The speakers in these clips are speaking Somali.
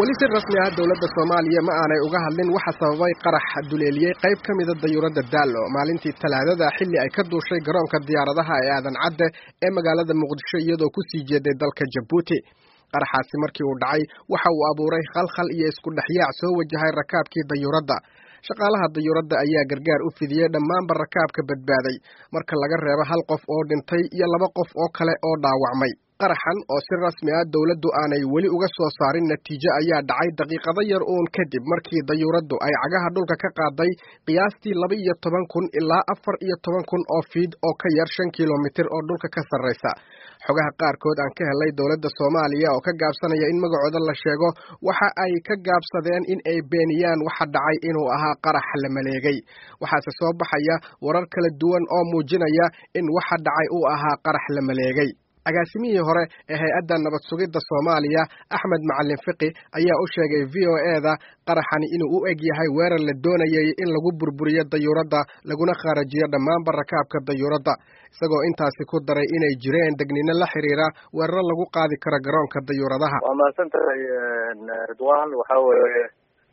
weli si rasmi ah dowladda soomaaliya ma aanay uga hadlin waxa sababay qarax duleeliyey qayb ka mida dayuuradda daallo maalintii talaadada xilli ay ka duushay garoonka diyaaradaha ee aadan cadde ee magaalada muqdisho iyadoo ku sii jeeday dalka jabuuti qaraxaasi markii uu dhacay waxa uu abuuray khalkhal iyo isku dhexyaac soo wajahay rakaabkii dayuuradda shaqaalaha dayuuradda ayaa gargaar u fidiyey dhammaanba rakaabka badbaaday marka laga reebo hal qof oo dhintay iyo laba qof oo kale oo dhaawacmay qaraxan oo si rasmi ah dowladdu aanay weli uga soo saarin natiijo ayaa dhacay daqiiqado yar uun kadib markii dayuuraddu ay cagaha dhulka ka qaaday qiyaastii laba iyo toban kun ilaa afar iyo toban kun oo fiid oo ka yar shan kilomitir oo dhulka ka sarraysa xogaha qaarkood aan ka helay dowladda soomaaliya oo ka gaabsanaya in magacooda la sheego waxa ay ka gaabsadeen in ay beeniyaan waxa dhacay inuu ahaa qarax la maleegay waxaase soo baxaya warar kala duwan oo muujinaya in waxa dhacay uu ahaa qarax la maleegay agaasimihii hore ee hay-adda nabad sugidda soomaaliya axmed macalin fiqi ayaa u sheegay v o e-da qaraxani inuu u eg yahay weerar la doonayay in lagu burburiyo dayuuradda laguna khaarajiyo dhammaanba rakaabka dayuuradda isagoo intaasi ku daray inay jireen degnino la xiriira weeraro lagu qaadi karo garoonka dayuuradaha waa mahadsan tahay ridwan waxa weeye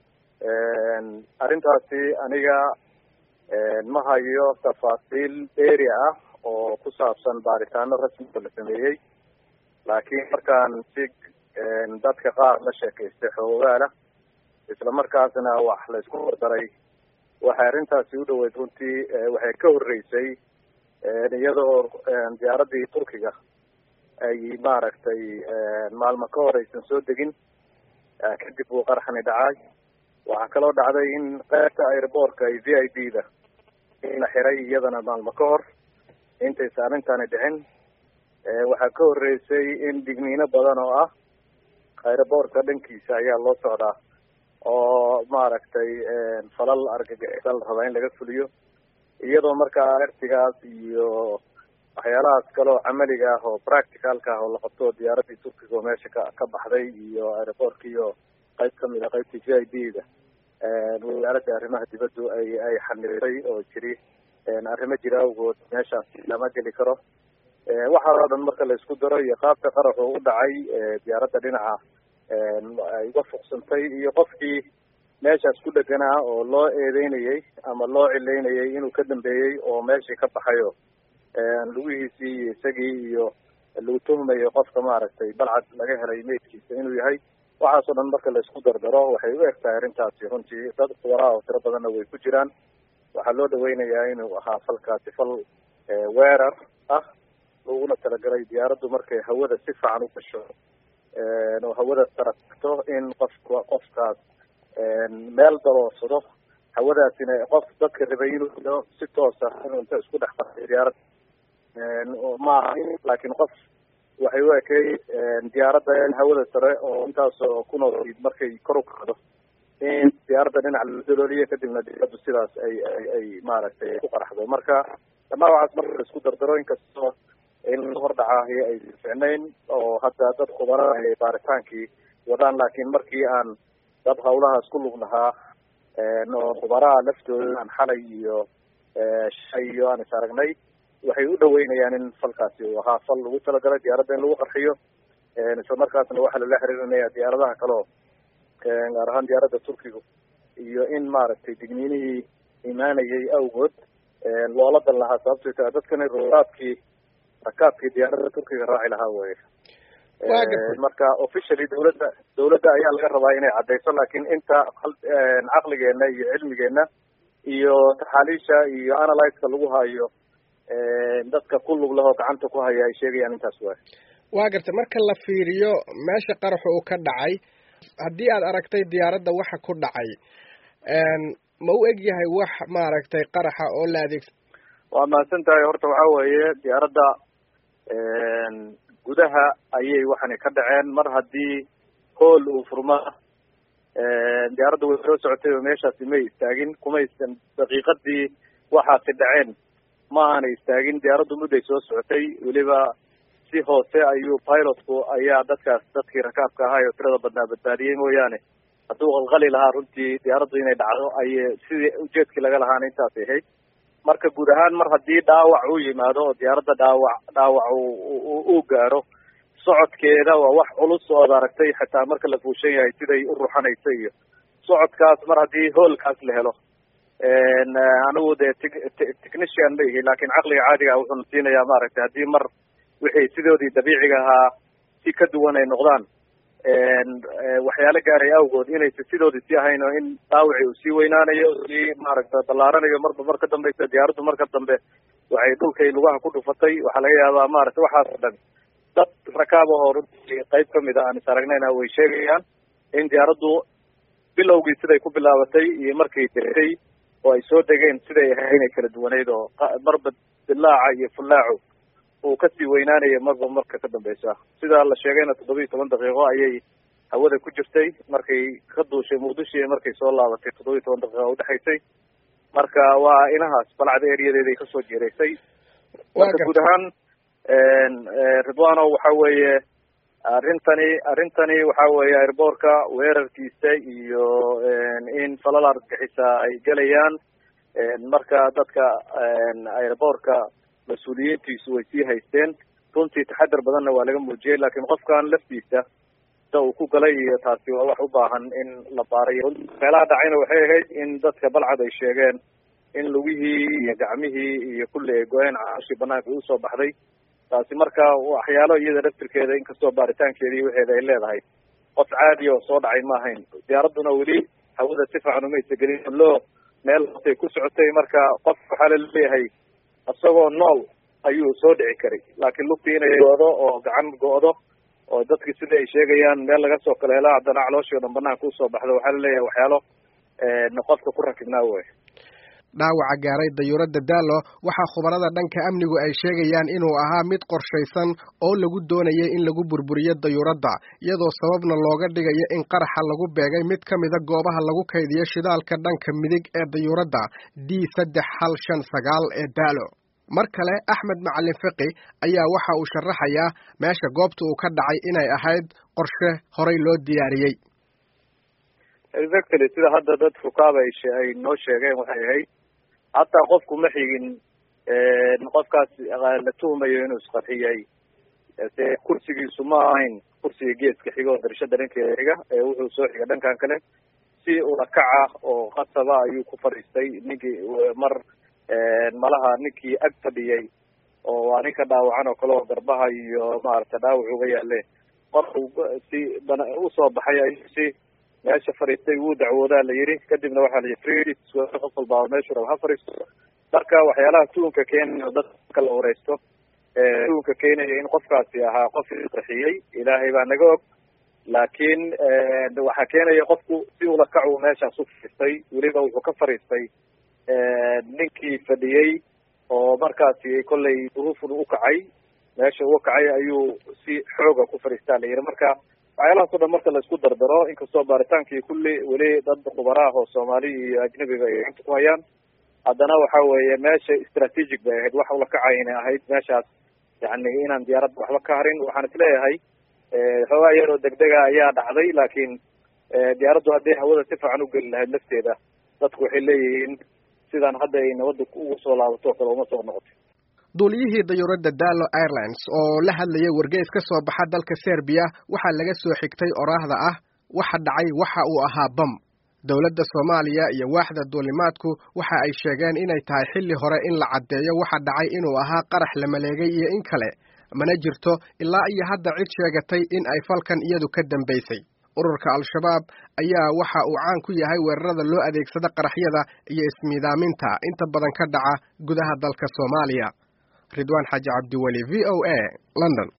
arrintaasi aniga ma hayo tafaasiil dheeri ah oo ku saabsan baaritaano rasmiga la sameeyey laakiin markaan si dadka qaar la sheekaystay xoogaala isla markaasna wax la isku hordaray waxay arrintaasi u dhaweyd runtii waxay ka horreysay iyadoo diyaaradii turkiga ay maaragtay maalmo ka hor aysan soo degin kadib uu qaraxni dhacay waxaa kaloo dhacday in qaybta airboortka ay v i b da in la xiray iyadana maalmo ka hor intaysa arrintani dhicin waxaa ka horreysay in digniino badan oo ah aeroboortka dhankiisa ayaa loo socdaa oo maaragtay falal argagixisa la rabaa in laga fuliyo iyadoo markaa ertigaas iyo waxyaalahaas kale oo camaliga ah oo practicalka ah oo la qabto diyaaradii turkiga oo meesha ka ka baxday iyo aeroboortkii oo qayb kamid a qaybtii v i b da wasaaradda arrimaha dibaddu ay ay xaniray oo jiri arrimo jira awgood meeshaas lama geli karo waxaa oo dhan marka la isku daro iyo qaabka qaraxu u dhacay diyaaradda dhinaca ay uga fuqsantay iyo qofkii meeshaas ku dheganaa oo loo eedeynayay ama loo cileynayay inuu ka dambeeyey oo meeshii ka baxayo lugihiisii iyo isagii iyo lagu tuhmayo qofka maaragtay balcad laga helay meydkiisa inuu yahay waxaas oo dhan marka la isku dardaro waxay u eg tahay arrintaasi runtii dad kuwaraa oo tiro badanna way ku jiraan waxaa loo dhaweynayaa inuu ahaa falkaasi fal weerar ah laguna talagalay diyaaraddu markay hawada si fiican u gasho oo hawada taragto in qofka qofkaas meel daloorsado hawadaasina qof dadka rabay inuu si toosa inuu inta isku dhex qartay diyaarad maaha laakiin qof waxay u ekay diyaaradda in hawada sare oo intaasoo kunool markay kor u kacdo in diyaaradda dhinac la dalooliyo kadibna diyaaraddu sidaas ay ay ay maaragtay ku qaraxdo marka dhamaan waxaas marka la isku dardaro inkastoo in la hordhacaahi ay ficnayn oo hadda dad khubara ay baaritaankii wadaan laakiin markii aan dad hawlahaas ku lug lahaa oo khubaraha laftooda aan xalay iyo shay iyo aan is aragnay waxay u dhaweynayaan in falkaasi uu ahaa fal lagu talagalay diyaaradda in lagu qarxiyo isla markaasna waxaa lala xiriirinaya diyaaradaha kaleo gaar ahaan diyaaradda turkiga iyo in maaragtay digniinihii imaanayay awgood loola dan lahaa sababtay taa dadkani rakaabkii rakaabkii diyaaradda turkiga raaci lahaa weye marka officially dawladda dawladda ayaa laga rabaa inay caddayso laakiin inta caqligeena iyo cilmigeena iyo taxaaliisha iyo analyzeka lagu hayo dadka ku lug lahoo gacanta ku haya ay sheegayaan intaas waay waa gartay marka la fiiriyo meesha qaraxu uu ka dhacay haddii aad aragtay diyaaradda waxa ku dhacay ma u eg yahay wax maaragtay qaraxa oo la adeegsa waa mahadsan tahay horta waxa weeye diyaaradda gudaha ayay waxani ka dhaceen mar haddii hool uu furma diyaaradda way soo socotay oo meeshaasi may istaagin kuma istan daqiiqadii waxaasi dhaceen ma aanay istaagin diyaaraddu mudday soo socotay weliba si hoose ayuu pilotku ayaa dadkaas dadkii rakaabka ahaa oo tirada badnaa badbaadiyey mooyaane hadduu qalqali lahaa runtii diyaaraddu inay dhacdo ayay sidii ujeedkii laga lahaana intaasay ahayd marka guud ahaan mar haddii dhaawac uu yimaado oo diyaaradda dhaawac dhaawac uu gaaro socodkeeda waa wax culus oo ad aragtay xitaa marka la fuushan yahay siday u ruxanaysa iyo socodkaas mar haddii hoolkaas la helo anigu dee technician ma ihi laakin caqliga caadiga ah wuxuuna siinayaa maaragtay haddii mar wixii sidoodii dabiiciga ahaa si ka duwan ay noqdaan waxyaalo gaaray awgood inaysa sidoodii sii ahayn oo in dhaawici uu sii weynaanayo sii maaragta ballaaranayo marba mar ka dambeysa diyaaraddu marka dambe waxay dhulkay lugaha ku dhufatay waxaa laga yaabaa maaragta waxaas o dhan dad rakaab ahoo runtii qayb kamid a aan is aragnayna way sheegayaan in diyaaraddu bilowgii siday ku bilaabatay iyo markay degtay oo ay soo degeen siday ahay inay kala duwaneyd oo marba dilaaca iyo fullaacu uu kasii weynaanaya marba marka ka dambeysa sidaa la sheegayna toddoba iyo toban daqiiqo ayay hawada ku jirtay markay ka duushay muqdisho iyo markay soo laabatay toddoba iyo toban daqiiqa udhexaysay marka waa inahaas balcada eriyadeeday kasoo jeeraysay marka guud ahaan ridwano waxa weeye arrintani arrintani waxa weeye airboortka weerarkiisa iyo in falal argagixisa ay gelayaan marka dadka airboortka mas-uuliyiintiisu way sii haysteen runtii taxadar badanna waa laga muujiyey laakiin qofkan laftiisa sida uu ku galay iyo taasi waa wax u baahan in la baarayo meelaha dhacayna waxay ahayd in dadka balcad ay sheegeen in lugihii iyo gacmihii iyo kulli ay go-een caaashii banaanka usoo baxday taasi marka waxyaalo iyada laftirkeeda inkastoo baaritaankeedii waxeeda ay leedahay qof caadi oo soo dhacay ma ahayn diyaaradduna weli hawada si fiican umaysa gelin loo meel hoosay ku socotay marka qof waxaa laleeyahay isagoo nool ayuu soo dhici karay laakiin lugtii inay go-do oo gacan go-do oo dadki sida ay sheegayaan meel laga soo kala hela haddana calooshii o dhan banaanka usoo baxdo waxaa laleeyahay waxyaalo qofka ku rakibnaa wey dhaawaca gaaray dayuuradda daalo waxaa khubarada dhanka amnigu ay sheegayaan inuu ahaa mid qorshaysan oo lagu doonayay in lagu burburiyo dayuuradda iyadoo sababna looga dhigayo in qaraxa lagu beegay mid ka mida goobaha lagu kaydiyo shidaalka dhanka midig ee dayuuradda d saddex hal shan sagaal ee daalo mar kale axmed macalin fiqi ayaa waxa uu sharaxayaa meesha goobta uu ka dhacay inay ahayd qorshe horay loo diyaariyey exactly sida hadda dad fukaaba ay noo sheegeen waxay ahayd hataa qofku ma xigin qofkaas la tuhumayo inuu isqarxiyay se kursigiisu ma ahayn kursiga geeska xiga oo darashada dhankeeda xiga ee wuxuu soo xiga dhankan kale si ulakaca oo qasaba ayuu ku fadhiistay ninkii mar malaha ninkii ag fadhiyay oo waa ninka dhaawacan oo kale oo garbaha iyo maaragta dhaawac uga yaale qofku si bana usoo baxay ayuu si meesha fadhiistay wuu dacwoodaa la yidhi kadibna waxaa la yidhi qof walbaa meeshu raba ha fadhiisto marka waxyaalaha tuunka keenayo dadka la wareysto tuunka keenaya in qofkaasi ahaa qof isqarxiyey ilaahay baa naga og laakiin waxaa keenaya qofku si ulakac uu meeshaas u fadhiistay weliba wuxuu ka fadhiistay ninkii fadhiyey oo markaasi kollay duruufun u kacay meesha uga kacay ayuu si xooga ku fadhiistaa la yidhi marka waxyaalahaas o dhan marka la isku dardaro inkastoo baaritaankii kulli weli dad khubaraah oo soomaali iyo ajnabiba ay gacanta ku hayaan haddana waxa weeye meesha strategic bay ahayd wax ulakacayna ahayd meeshaas yani inaan diyaaradda waxba ka harin waxaan isleeyahay xoogaa yaroo degdega ayaa dhacday laakiin diyaaraddu hadday hawada si fiican ugeli lahayd lafteeda dadku waxay leeyihiin sidaan hadda ay nabadda ugu soo laabato o kale uma soo noqotay duuliyihii dayuuradda dallo airlines oo la hadlayay wargeys ka soo baxa dalka serbiya waxaa laga soo xigtay oraahda ah waxa dhacay waxa uu ahaa bam dowladda soomaaliya iyo waaxda duulimaadku waxa ay sheegeen inay tahay xilli hore in la caddeeyo waxa dhacay inuu ahaa qarax la maleegay iyo in kale mana jirto ilaa iyo hadda cid sheegatay in ay falkan iyadu ka dambaysay ururka al-shabaab ayaa waxa uu caan ku yahay weerarada loo adeegsada qaraxyada iyo ismiidaaminta inta badan ka dhaca gudaha dalka soomaaliya ridwaan xaaji cabdiweli v o a london